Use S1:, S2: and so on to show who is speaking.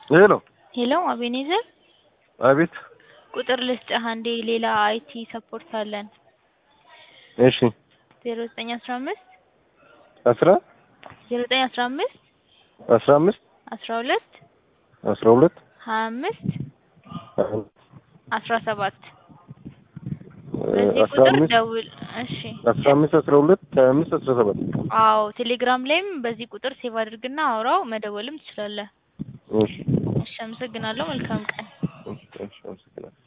S1: ሄሎ
S2: ሄሎ አቤኔዘር
S1: አቤት
S2: ቁጥር ልስጥህ አንዴ ሌላ አይቲ ሰፖርት አለን
S1: እሺ
S2: ዜሮ ዘጠኝ አስራ አምስት
S1: አስራ
S2: ዜሮ ዘጠኝ አስራ አምስት
S1: አስራ አምስት
S2: አስራ ሁለት
S1: አስራ ሁለት
S2: ሀያ አምስት አስራ ሰባት በዚህ
S1: አስራ
S2: ቁጥር
S1: አምስት
S2: ደውል እሺ
S1: አስራ አምስት አስራ ሁለት ሀያ አምስት አስራ ሰባት
S2: አዎ ቴሌግራም ላይም በዚህ ቁጥር ሴቭ አድርግና አውራው መደወልም ትችላለህ
S1: እሺ
S2: እሺ አመሰግናለሁ መልካም ቀን
S1: እሺ አመሰግናለሁ